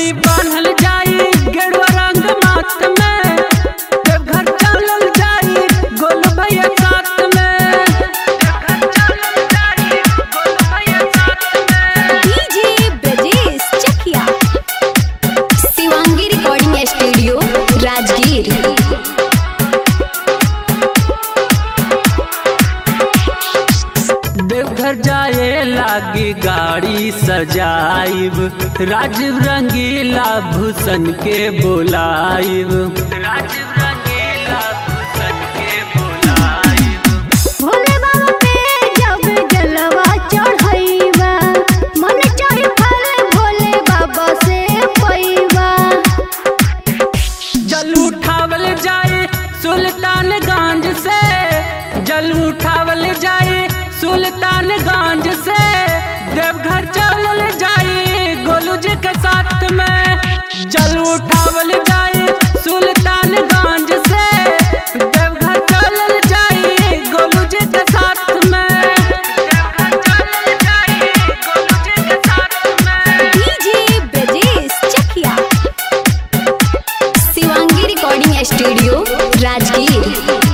पगड़ी बांधल जाई गेरुआ रंग माथ में देवघर चलल जाई गोल भैया साथ में देवघर चलल जाई गोल भैया साथ में DJ Brajesh Chakiya Shivangi recording studio Rajgir Deoghar जाए लागी गाड़ी सजाइब राजीव रंगीला भूषण के बोलाइब राजीव रंगीला भूषण के बोलाइब भोले बाबा पे जब जलवा चढ़ाईबा मन चाहे फल भोले बाबा से पैबा जल उठावल जाए सुल्तानगंज से जल उठावल जाए सुल्तानगंज से देवघर चलल जाए गोलू जी के साथ में जल उठावल जाए सुल्तानगंज से देवघर चलल जाए गोलू जी के साथ में देवघर चलल जाए गोलू जी के साथ में DJ Brajesh Chakiya Shivangi recording studio Rajgir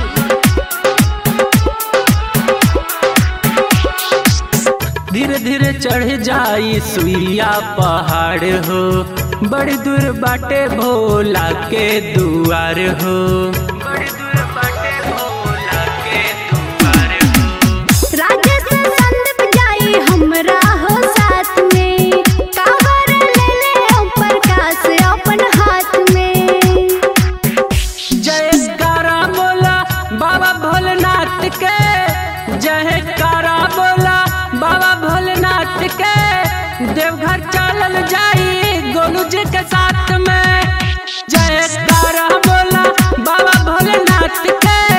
धीरे धीरे चढ़ जाई सुइया पहाड़ हो बड़ी दूर बाटे भोला के दुआर हो बड़ी दूर बाटे भोला के दुआर हो राजेश संदीप जाई हमरा हो साथ में कावर ले ले ओम प्रकाश अपन हाथ में जयकारा बोला बाबा भोलेनाथ के जयकारा बोला बाबा भोलेनाथ के देवघर चलल जाई गोलू जी के साथ में जयकारा बोला बाबा भोलेनाथ के